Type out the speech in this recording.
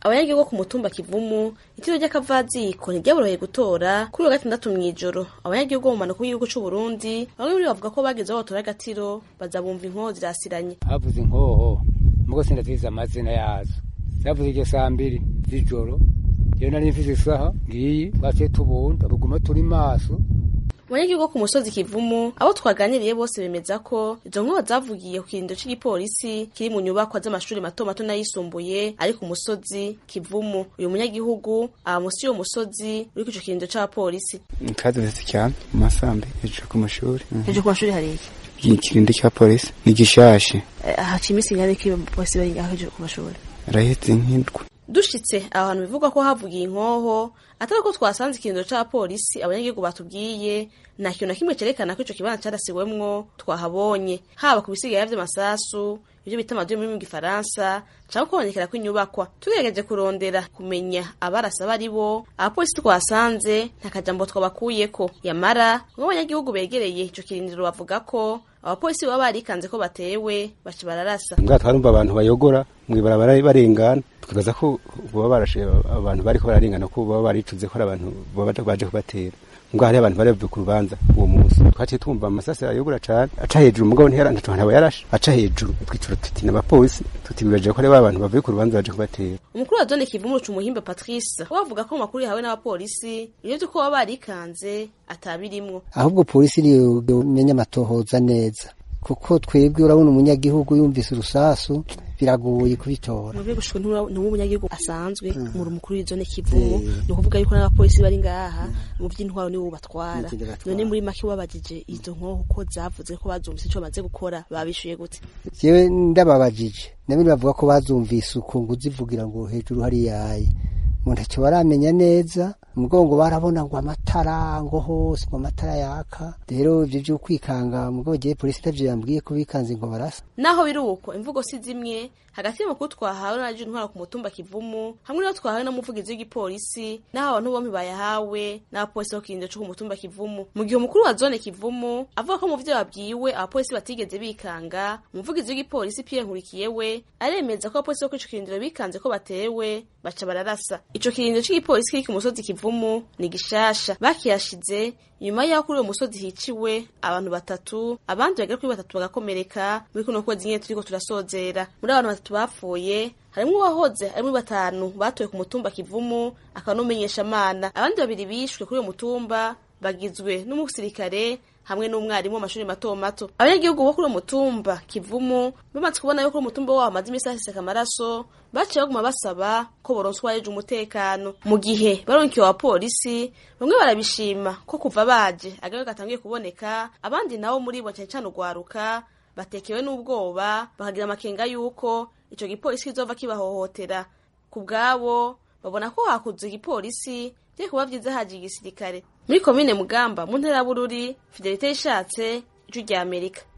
abanyagihugu ku mutumba kivumu itiro ry'akavaziko ntiryaboroheye gutora kuri uwa gatandatu mw'ijoro abanyagihugu bo mu manuko y'igihugu c'uburundi bamwe muri bo bavuga ko bageze aho batora agatiro baza bumva inkoho zirasiranye havuze inkoho mugo sindazizi amazina yazo zavuze iryo saa mbiri z'ijoro rero nari mfise isaha ngiyi twaciye tubunda tuguma turi maso abanyagihugu ku musozi kivumu abo twaganiriye bose bemeza ko izo nkuba zavugiye ku kirindiro c'igipolisi kiri mu nyubakwa z'amashuri mato mato n'ayisumbuye ari ku musozi kivumu uyu munyagihugu aba musi y'uwo musozi uri ku ico kirindiro c'abapolisi twazutse cyane mu masambi hejuru ku mashuri hejuru ku mashuri hari iki ikirindi cya polisi ni gishashe haca iminsi ingana iki abapolisi bari ngaho hejuru ku mashuri arahetse nk'indwa dushitse aho hantu bivugwa ko havugiye inkoho atari ko twasanze ikirindiro c'abapolisi abanyagihugu batubwiye nta kintu na kimwe cerekana ko ico kibanza carasiwemwo twahabonye haba ku bisigaye vy'amasasu ivyo bita amaduyo muri mu gifaransa canke kubonekera kw'inyubakwa tugerageje kurondera kumenya abarasa bari bo abapolisi twasanze nta kajambo twabakuyeko yamara bamwe abanyagihugu begereye ico kirindiro bavuga ko abapolisi baba barikanze ko batewe baca bararasa mbwa twarumva abantu bayogora mw'ibarabara barengana tukibaza ko baba barashe abantu bariko bararengana ko baba baricuze ko ari abantu baba baje kubatera mbwa hari abantu bari bavuye ku rubanza uwo munsi twaciye twumva amasasi ayogora cane aca hejuru mugabo ntihera ntaco ntaba yarashe aca hejuru twicura tuti n'abapolisi tuti bibaje ko ari ba bantu bavuye ku rubanza baje kubatera umukuru wa zone kivumu ruca umuhimba patrice we avuga ko mu makuru yahawe n'abapolisi ivyo vy'uko baba barikanze atabirimwo ahubwo polisi niyo menya amatohoza neza kuko twebwe urabona umunyagihugu yumvise urusasu biragoye kubitora muve gushika ntuwo umunyagihugu asanzwe muri umukuru w'izone kivumu ni ukuvuga yuko n'abapolisi bari ngaha mu vy'intwaro nibo batwara none muri make wabajije izo nkoho ko zavuze ko bazumvise ico bamaze gukora babishuye gute jewe ndababajije nabindi bavuga ko bazumvise ukungu zivugira ngo hejuru hari yaye mu ntacyo baramenya neza umugongo barabona ngo amatara ngo hose ngo amatara yaka rero ivyo vyo kwikanga mugabo jewe polisi itavyo yambwiye ko bikanze ngo barasa naho biri uko imvugo si zimwe hagati y'amakuru twahawe n'abaje intwara ku mutumba kivumu hamwe n'abo twahawe n'umuvugizi w'igipolisi n'aho abantu bompi bayahawe n'abapolisi bo kirindiro co ku mutumba kivumu mu gihe umukuru wa zone kivumu avuga ko mu vyo babwiwe abapolisi batigeze bikanga umuvugizi w'igipolisi Pierre Nkurikiye we aremeza ko abapolisi bo kuri ico kirindiro bikanze ko batewe baca bararasa ico kirindiro c'igipolisi kiri ku musozi kivumu ni gishasha bakiyashize nyuma y'aho kuri uwo musozi hiciwe abantu batatu abandi bagera kuri batatu bagakomereka muri kuno kwezi nyene turiko turasozera muri abantu batatu bapfuye harimwo uwahoze ari muri batanu batowe ku mutumba kivumu akaba n'umumenyesha amana abandi babiri bishwe kuri uwo mutumba bagizwe n'umusirikare hamwe n'umwarimu w'amashuri mato mato abanyagihugu bo kuri uwo mutumba kivumu bamaze kubona yuko umutumba wabo hamaze imisi haseseka amaraso baciye baguma basaba ko boronswa ejo umutekano mu gihe baronkiwe abapolisi bamwe barabishima ko kuva baje agabe gatangiye kuboneka abandi nabo muri bo cane cane urwaruka batekewe n'ubwoba bakagira amakenga yuko ico gipolisi kizova kibahohotera ku bwabo babona ko hakuze igipolisi vye kuba vyiza haje igisirikare muri komine mugamba mu ntara bururi fidelite yishatse ijwi rya amerika